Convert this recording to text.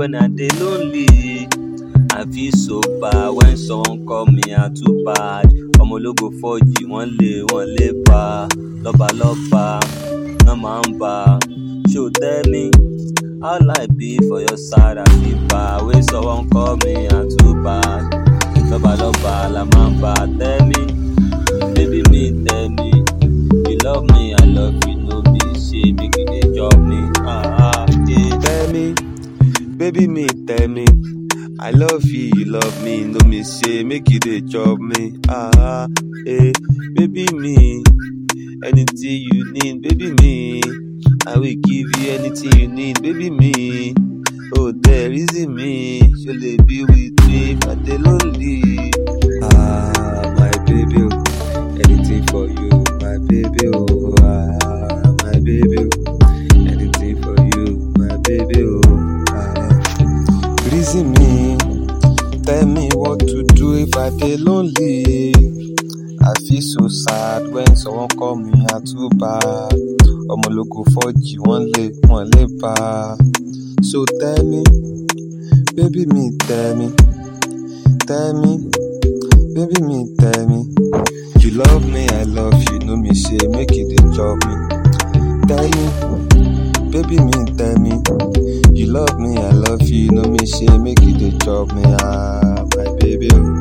when I dey lonely. I feel so bad when someone call me out too bad. Ọmọ ológo fọ́jì wọ́n lé wọ́n lé pa lọ́balọ́ba náà máa ń bá. Ṣo tell me how life be for your side I feel bad when someone call me out too bad. Lọ́balọ́ba la máa ń bá. Tell me, baby me tell me, you love me I love you no be say make you dey chop me. Ah, ah, yeah. Tell me, baby me tell me. I love you, you love me, no me say make you dey chop me. Ah, eh, baby me, anything you need, baby me. I will give you anything you need, baby me. Oh, there is in me, you be with me, but they lonely. Ah, my baby, oh, anything for you, my baby, oh, ah, my baby, oh, anything for you, my baby, oh, ah. Reason me, tell me what to do if I dey lonely. I feel so sad when someone call me out too bad. Ọmọ ológo fọ́jì wọ́n lé wọ́n lé bá. So tell me, baby me tell me, tell me, baby me tell me. You love me, I love you, no me say make you dey chop me. Tell me, baby me tell me. You love me, I love you, no me say make you dey chop me. Ah, my baby. Oh.